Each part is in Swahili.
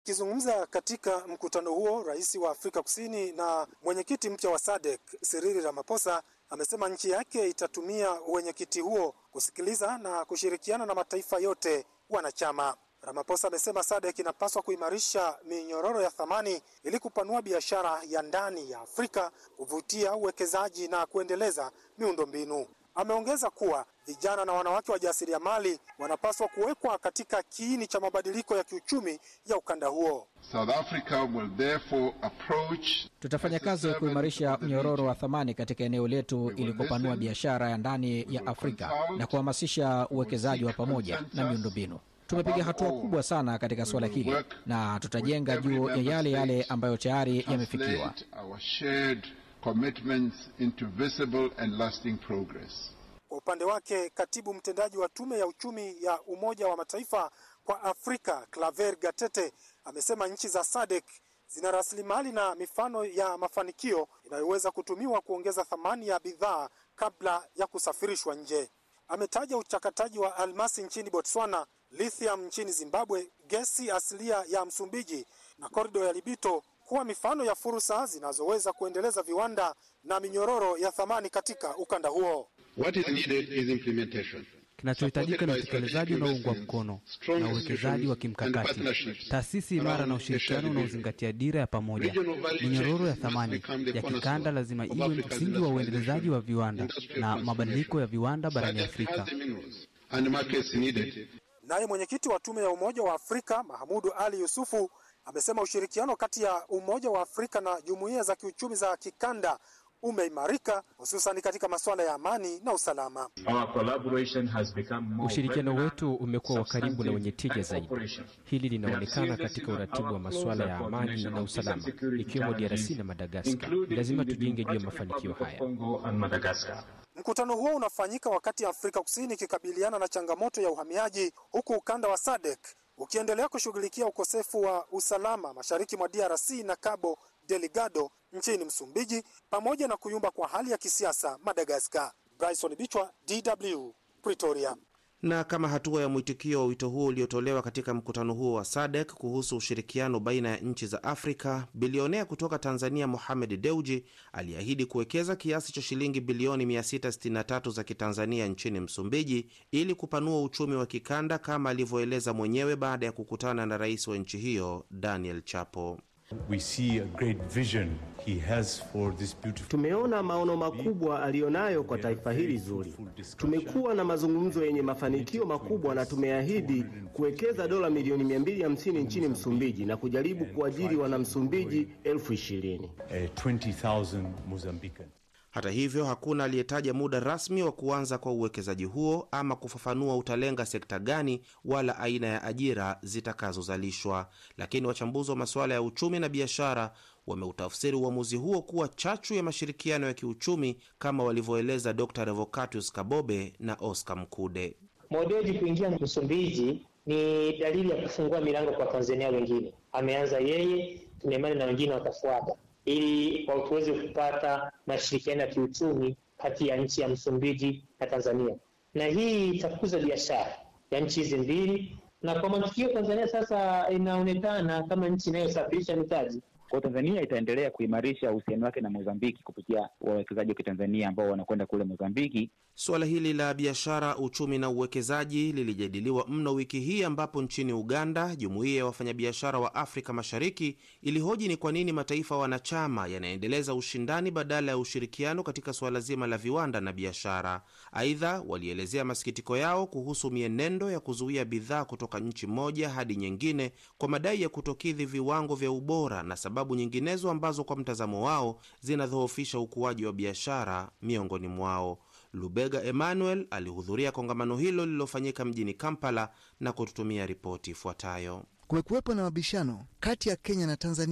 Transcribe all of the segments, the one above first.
Akizungumza katika mkutano huo, rais wa Afrika Kusini na mwenyekiti mpya wa SADC Cyril Ramaphosa amesema nchi yake itatumia uwenyekiti huo kusikiliza na kushirikiana na mataifa yote wanachama. Ramaphosa amesema SADC inapaswa kuimarisha minyororo ya thamani ili kupanua biashara ya ndani ya Afrika, kuvutia uwekezaji na kuendeleza miundombinu. Ameongeza kuwa vijana na wanawake wajasiriamali wanapaswa kuwekwa katika kiini cha mabadiliko ya kiuchumi ya ukanda huo. South Africa will therefore approach Tutafanya kazi ya kuimarisha mnyororo wa thamani katika eneo letu ili kupanua biashara ya ndani ya Afrika na kuhamasisha uwekezaji wa pamoja na miundombinu. Tumepiga hatua kubwa sana katika suala hili na tutajenga juu ya yale yale ambayo tayari yamefikiwa. translate our shared commitments into visible and lasting progress. Kwa upande wake, katibu mtendaji wa tume ya uchumi ya Umoja wa Mataifa kwa Afrika Claver Gatete amesema nchi za SADC zina rasilimali na mifano ya mafanikio inayoweza kutumiwa kuongeza thamani ya bidhaa kabla ya kusafirishwa nje. Ametaja uchakataji wa almasi nchini Botswana, lithium nchini Zimbabwe, gesi asilia ya Msumbiji na korido ya Libito kuwa mifano ya fursa zinazoweza kuendeleza viwanda na minyororo ya thamani katika ukanda huo. What is needed is implementation. Kinachohitajika ni utekelezaji unaoungwa mkono na uwekezaji wa kimkakati, taasisi imara na ushirikiano unaozingatia dira ya pamoja. Minyororo ya thamani ya kikanda lazima iwe msingi wa uendelezaji wa viwanda na mabadiliko ya viwanda barani Afrika. And markets needed. Naye mwenyekiti wa tume ya Umoja wa Afrika Mahamudu Ali Yusufu amesema ushirikiano kati ya Umoja wa Afrika na jumuiya za kiuchumi za kikanda umeimarika hususan katika masuala ya amani na usalama. Ushirikiano wetu umekuwa wa karibu na wenye tija zaidi. Hili linaonekana katika uratibu wa masuala ya amani na usalama, ikiwemo DRC na Madagaskar. Ni lazima tujenge juu ya mafanikio haya. Mkutano huo unafanyika wakati Afrika Kusini ikikabiliana na changamoto ya uhamiaji, huku ukanda wa SADC ukiendelea kushughulikia ukosefu wa usalama mashariki mwa DRC na Cabo Delgado nchini Msumbiji, pamoja na kuyumba kwa hali ya kisiasa Madagaskar. Bryson Bichwa, DW, Pretoria. Na kama hatua ya mwitikio wa wito huo uliotolewa katika mkutano huo wa SADC kuhusu ushirikiano baina ya nchi za Afrika, bilionea kutoka Tanzania Mohamed Deuji aliahidi kuwekeza kiasi cha shilingi bilioni 663 za kitanzania nchini Msumbiji ili kupanua uchumi wa kikanda kama alivyoeleza mwenyewe baada ya kukutana na rais wa nchi hiyo Daniel Chapo. We see a great vision he has for this beautiful... Tumeona maono makubwa aliyonayo kwa taifa hili zuri. Tumekuwa na mazungumzo yenye mafanikio makubwa na tumeahidi kuwekeza dola milioni 250 nchini Msumbiji na kujaribu kuajiri wanamsumbiji elfu ishirini. Uh, 20,000 Mozambicans. Hata hivyo hakuna aliyetaja muda rasmi wa kuanza kwa uwekezaji huo ama kufafanua utalenga sekta gani wala aina ya ajira zitakazozalishwa. Lakini wachambuzi wa masuala ya uchumi na biashara wameutafsiri uamuzi huo kuwa chachu ya mashirikiano ya kiuchumi kama walivyoeleza Dr. Revocatus Kabobe na Oscar Mkude. Modeji kuingia Msumbiji ni dalili ya kufungua milango kwa Tanzania wengine. Ameanza yeye, tuna imani na wengine watafuata ili tuweze kupata mashirikiano ya kiuchumi kati ya nchi ya Msumbiji na Tanzania, na hii itakuza biashara ya nchi hizi mbili, na kwa matukio Tanzania sasa inaonekana kama nchi inayosafirisha mitaji. Kwa Tanzania itaendelea kuimarisha uhusiano wake na Mozambiki kupitia wawekezaji wa Kitanzania ambao wanakwenda kule Mozambiki. Suala hili la biashara, uchumi na uwekezaji lilijadiliwa mno wiki hii, ambapo nchini Uganda jumuiya ya wafanyabiashara wa Afrika Mashariki ilihoji ni kwa nini mataifa wanachama yanaendeleza ushindani badala ya ushirikiano katika suala zima la viwanda na biashara. Aidha, walielezea masikitiko yao kuhusu mienendo ya kuzuia bidhaa kutoka nchi moja hadi nyingine kwa madai ya kutokidhi viwango vya ubora na sababu nyinginezo ambazo kwa mtazamo wao zinadhoofisha ukuaji wa biashara miongoni mwao. Lubega Emmanuel alihudhuria kongamano hilo lililofanyika mjini Kampala na kututumia ripoti ifuatayo. Kumekuwepo na mabishano kati ya Kenya na Tanzania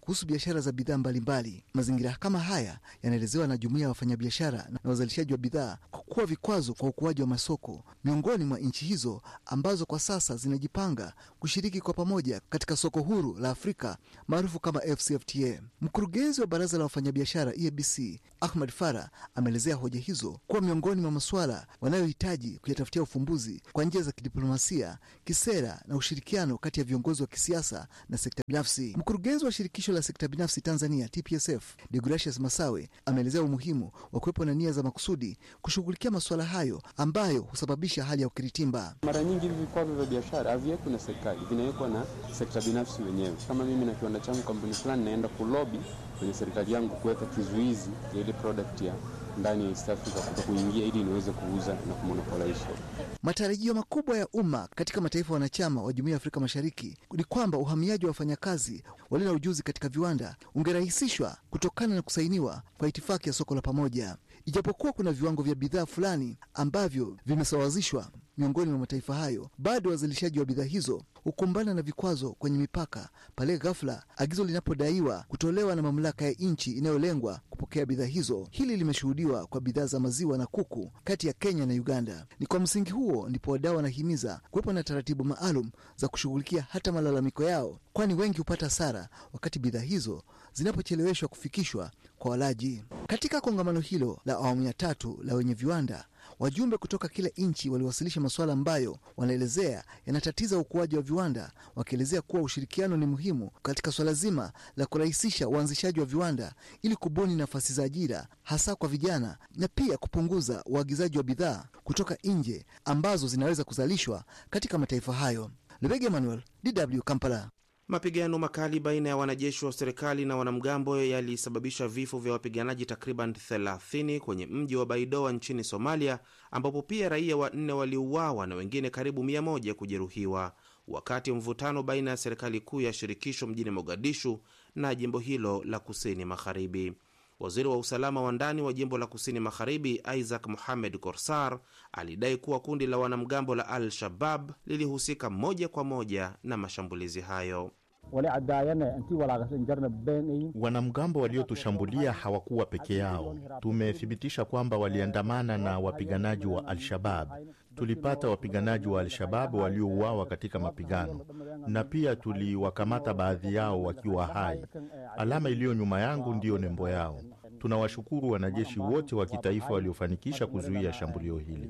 kuhusu biashara za bidhaa mbalimbali. Mazingira kama haya yanaelezewa na jumuiya ya wafanyabiashara na wazalishaji wa bidhaa kwa kuwa vikwazo kwa ukuaji wa masoko miongoni mwa nchi hizo ambazo kwa sasa zinajipanga kushiriki kwa pamoja katika soko huru la Afrika maarufu kama FCFTA. Mkurugenzi wa baraza la wafanyabiashara EABC Ahmad Farah ameelezea hoja hizo kuwa miongoni mwa masuala wanayohitaji kuyatafutia ufumbuzi kwa njia za kidiplomasia, kisera na ushirikiano kati ya viongozi wa kisiasa na sekta binafsi. Mkurugenzi wa shirikisho la sekta binafsi Tanzania TPSF Deogratius Masawe ameelezea umuhimu wa kuwepo na nia za makusudi kushughulikia masuala hayo ambayo husababisha hali ya ukiritimba. Mara nyingi hivi vikwazo vya biashara haviwekwi na serikali, vinawekwa na sekta binafsi wenyewe. Kama mimi na kiwanda changu kampuni fulani, naenda kulobi kwenye serikali yangu kuweka kizuizi ya ile product ya ndani ya East Africa kuto kuingia ili niweze kuuza na kumonopolize. Matarajio makubwa ya umma katika mataifa wanachama wa Jumuiya ya Afrika Mashariki ni kwamba uhamiaji wa wafanyakazi walio na ujuzi katika viwanda ungerahisishwa kutokana na kusainiwa kwa itifaki ya soko la pamoja. Ijapokuwa kuna viwango vya bidhaa fulani ambavyo vimesawazishwa miongoni mwa mataifa hayo, bado wazalishaji wa bidhaa hizo hukumbana na vikwazo kwenye mipaka pale ghafla agizo linapodaiwa kutolewa na mamlaka ya nchi inayolengwa kupokea bidhaa hizo. Hili limeshuhudiwa kwa bidhaa za maziwa na kuku kati ya Kenya na Uganda. Ni kwa msingi huo ndipo wadau wanahimiza kuwepo na taratibu maalum za kushughulikia hata malalamiko yao, kwani wengi hupata hasara wakati bidhaa hizo zinapocheleweshwa kufikishwa kwa walaji. Katika kongamano hilo la awamu ya tatu la wenye viwanda wajumbe kutoka kila nchi waliwasilisha masuala ambayo wanaelezea yanatatiza ukuaji wa viwanda, wakielezea kuwa ushirikiano ni muhimu katika swala zima la kurahisisha uanzishaji wa viwanda ili kubuni nafasi za ajira hasa kwa vijana na pia kupunguza uagizaji wa bidhaa kutoka nje ambazo zinaweza kuzalishwa katika mataifa hayo. Lebege Emmanuel, DW Kampala. Mapigano makali baina ya wanajeshi wa serikali na wanamgambo yalisababisha vifo vya wapiganaji takriban 30 kwenye mji wa Baidoa nchini Somalia, ambapo pia raia wanne waliuawa na wengine karibu 100 kujeruhiwa wakati mvutano baina ya serikali kuu ya shirikisho mjini Mogadishu na jimbo hilo la kusini magharibi. Waziri wa usalama wa ndani wa jimbo la kusini magharibi Isaac Mohamed Korsar alidai kuwa kundi la wanamgambo la Al-Shabab lilihusika moja kwa moja na mashambulizi hayo. Wanamgambo waliotushambulia hawakuwa peke yao. Tumethibitisha kwamba waliandamana na wapiganaji wa Al-Shabab. Tulipata wapiganaji wa Al-Shabab waliouawa katika mapigano, na pia tuliwakamata baadhi yao wakiwa hai. Alama iliyo nyuma yangu ndiyo nembo yao. Tunawashukuru wanajeshi wote wa kitaifa waliofanikisha kuzuia shambulio hili.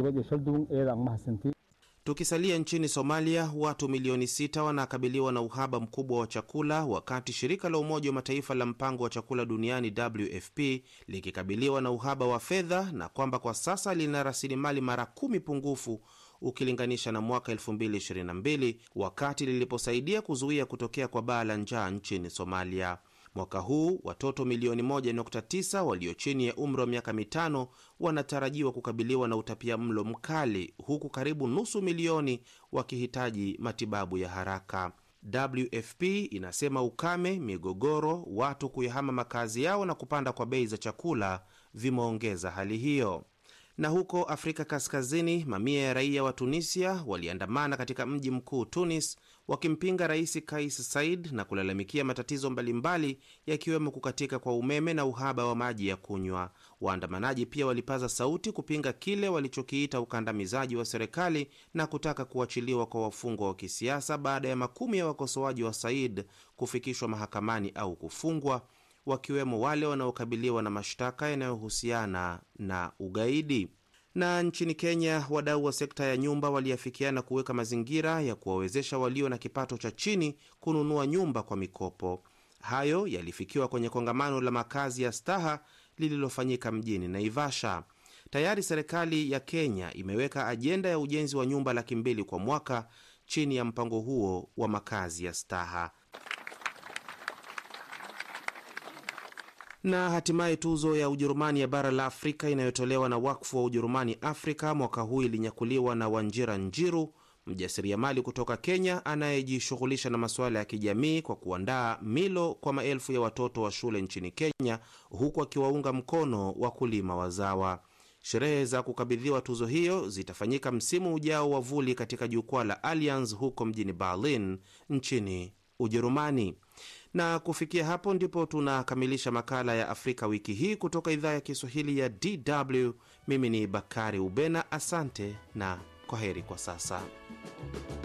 Tukisalia nchini Somalia, watu milioni sita wanakabiliwa na uhaba mkubwa wa chakula, wakati shirika la Umoja wa Mataifa la mpango wa chakula duniani WFP likikabiliwa na uhaba wa fedha na kwamba kwa sasa lina rasilimali mara kumi pungufu ukilinganisha na mwaka 2022 wakati liliposaidia kuzuia kutokea kwa baa la njaa nchini Somalia. Mwaka huu watoto milioni 1.9 walio chini ya umri wa miaka mitano wanatarajiwa kukabiliwa na utapia mlo mkali huku karibu nusu milioni wakihitaji matibabu ya haraka. WFP inasema ukame, migogoro, watu kuyahama makazi yao na kupanda kwa bei za chakula vimeongeza hali hiyo. Na huko Afrika Kaskazini, mamia ya raia wa Tunisia waliandamana katika mji mkuu Tunis wakimpinga Rais Kais Saied na kulalamikia matatizo mbalimbali yakiwemo kukatika kwa umeme na uhaba wa maji ya kunywa. Waandamanaji pia walipaza sauti kupinga kile walichokiita ukandamizaji wa serikali na kutaka kuachiliwa kwa wafungwa wa kisiasa baada ya makumi ya wakosoaji wa Saied kufikishwa mahakamani au kufungwa wakiwemo wale wanaokabiliwa na mashtaka yanayohusiana na ugaidi. Na nchini Kenya, wadau wa sekta ya nyumba waliafikiana kuweka mazingira ya kuwawezesha walio na kipato cha chini kununua nyumba kwa mikopo. Hayo yalifikiwa kwenye kongamano la makazi ya staha lililofanyika mjini Naivasha. Tayari serikali ya Kenya imeweka ajenda ya ujenzi wa nyumba laki mbili kwa mwaka chini ya mpango huo wa makazi ya staha. na hatimaye tuzo ya Ujerumani ya bara la Afrika inayotolewa na wakfu wa Ujerumani Afrika mwaka huu ilinyakuliwa na Wanjira Njiru, mjasiriamali kutoka Kenya anayejishughulisha na masuala ya kijamii kwa kuandaa milo kwa maelfu ya watoto wa shule nchini Kenya, huku akiwaunga mkono wakulima wazawa. Sherehe za kukabidhiwa tuzo hiyo zitafanyika msimu ujao wa vuli katika jukwaa la Allianz huko mjini Berlin nchini Ujerumani Na kufikia hapo ndipo tunakamilisha makala ya Afrika wiki hii kutoka idhaa ya Kiswahili ya DW. Mimi ni Bakari Ubena, asante na kwa heri kwa sasa.